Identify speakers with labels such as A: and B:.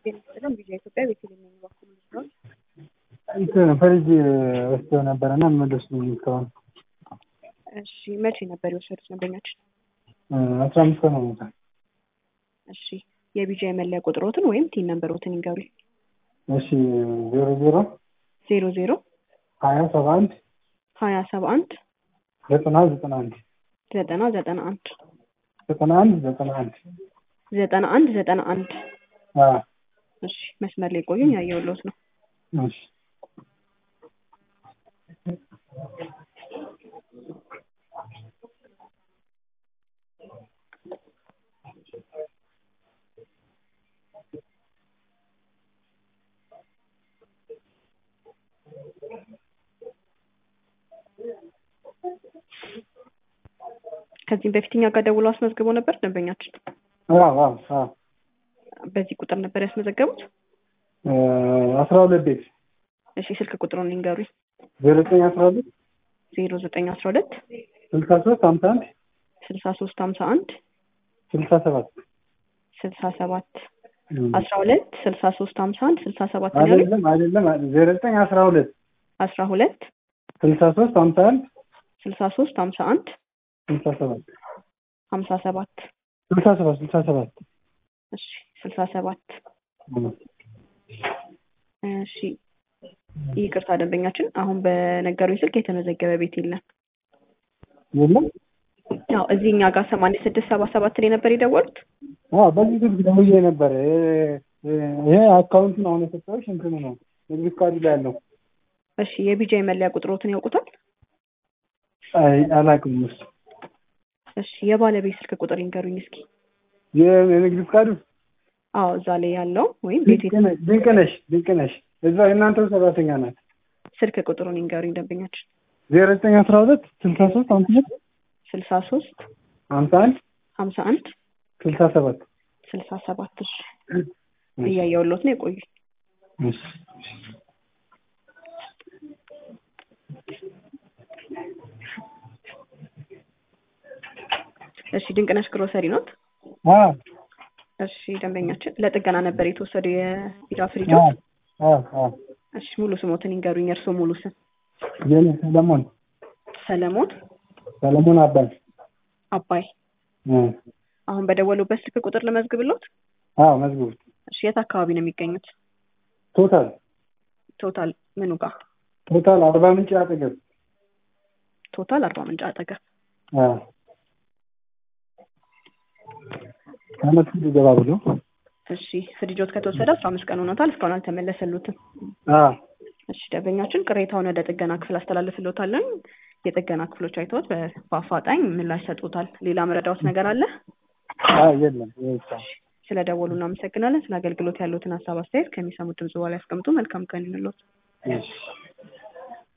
A: ጤና ቪዛ ኢትዮጵያ ቤተልሔም ነኝ። በኩል ልጅ
B: እንትን ፍሪጅ ወስደው ነበረ እና መለሱ እስካሁን
A: እሺ፣ መቼ ነበር የወሰዱት ደንበኛችን?
B: አስራ አምስት ቀን ሆኖታል።
A: እሺ፣ የቢጃ የመለያ ቁጥሮትን ወይም ቲን ነንበሮትን ይንገሩኝ።
B: እሺ ዜሮ ዜሮ
A: ዜሮ ዜሮ
B: ሀያ ሰባ አንድ
A: ሀያ ሰባ አንድ
B: ዘጠና ዘጠና አንድ
A: ዘጠና ዘጠና አንድ
B: ዘጠና አንድ ዘጠና አንድ
A: ዘጠና አንድ ዘጠና አንድ
B: አዎ
A: እሺ፣ መስመር ላይ ቆዩኝ። ያየሁልዎት ነው።
B: እሺ
A: ከዚህም በፊት እኛ ጋር ደውሎ አስመዝግቦ ነበር ደንበኛችን።
B: አዎ አዎ አዎ
A: በዚህ ቁጥር ነበር ያስመዘገቡት?
B: አስራ ሁለት ቤት
A: እሺ፣ ስልክ ቁጥሩን ይንገሩኝ።
B: ዜሮ ዘጠኝ አስራ ሁለት
A: ዜሮ ዘጠኝ አስራ ሁለት
B: ስልሳ ሶስት ሀምሳ አንድ
A: ስልሳ ሶስት ሀምሳ አንድ
B: ስልሳ ሰባት
A: ስልሳ ሰባት አስራ ሁለት ስልሳ ሶስት ሀምሳ አንድ ስልሳ ሰባት ነው ያሉኝ?
B: አይደለም አይደለም ዜሮ ዘጠኝ አስራ ሁለት
A: አስራ ሁለት
B: ስልሳ ሶስት ሀምሳ አንድ
A: ስልሳ ሶስት ሀምሳ አንድ
B: ስልሳ ሰባት
A: ሀምሳ ሰባት
B: ስልሳ ሰባት ስልሳ ሰባት
A: እሺ ስልሳ ሰባት እሺ ይቅርታ ደንበኛችን አሁን በነገሩኝ ስልክ የተመዘገበ ቤት የለም
B: የለም
A: ያው እዚህ እኛ ጋር ሰማንያ ስድስት ሰባ ሰባት ላይ ነበር የደወሉት
B: አዎ በዚህ ስልክ ደውዬ ነበረ ይሄ አካውንቱን አሁን የሰጠሁሽ እንትኑ ነው ንግድ ፍቃዱ ላይ ያለው
A: እሺ የቢጃ የመለያ ቁጥሮትን ያውቁታል
B: አይ አላውቅም እሱ
A: እሺ የባለቤት ስልክ ቁጥር ይንገሩኝ እስኪ
B: የንግድ ፍቃዱ
A: አዎ እዛ ላይ ያለው ወይም ቤቱ የተ-
B: ድንቅነሽ ድንቅነሽ እዛ የእናንተው ሰራተኛ ናት
A: ስልክ ቁጥሩን ይንገሩኝ ደንበኛችን
B: ዜሮ ዘጠኝ አስራ ሁለት ስልሳ ሶስት ሀምሳ አንድ
A: ስልሳ ሶስት
B: ሀምሳ አንድ
A: ሀምሳ አንድ
B: ስልሳ ሰባት
A: ስልሳ ሰባት እሺ እያየሁልዎት ነው የቆዩ
B: እሺ
A: እሺ ድንቅነሽ ግሮሰሪ ኖት
B: አዎ
A: እሺ ደንበኛችን ለጥገና ነበር የተወሰዱ የቢራ ፍሪጆ
B: አዎ አዎ አዎ
A: እሺ ሙሉ ስሞትን ይንገሩኝ የእርስዎ ሙሉ ስም
B: የኔ ሰለሞን
A: ሰለሞን
B: ሰለሞን አባይ
A: አባይ
B: እ
A: አሁን በደወሉበት ስልክ ቁጥር ልመዝግብልዎት
B: አዎ መዝግቡት
A: እሺ የት አካባቢ ነው የሚገኙት
B: ቶታል
A: ቶታል ምኑ ጋር
B: ቶታል አርባ ምንጭ አጠገብ
A: ቶታል አርባ ምንጭ አጠገብ
B: አዎ ከመት ገባ ብሎ
A: እሺ ፍሪጆት ከተወሰደ አስራ አምስት ቀን ሆኖታል እስካሁን አልተመለሰሉትም
B: አዎ
A: እሺ ደንበኛችን ቅሬታውን ወደ ጥገና ክፍል አስተላልፍልዎታለን የጥገና ክፍሎች አይተውት በ- በአፋጣኝ ምላሽ ሰጡታል ሌላ መረዳዎት ነገር አለ
B: አዎ የለም ይሄ ብቻ ነው።
A: ስለ ደወሉ እናመሰግናለን ስለ አገልግሎት ያሉትን ሀሳብ አስተያየት ከሚሰሙት ድምጽ በኋላ ያስቀምጡ መልካም ቀን ይሁንልዎት
B: እሺ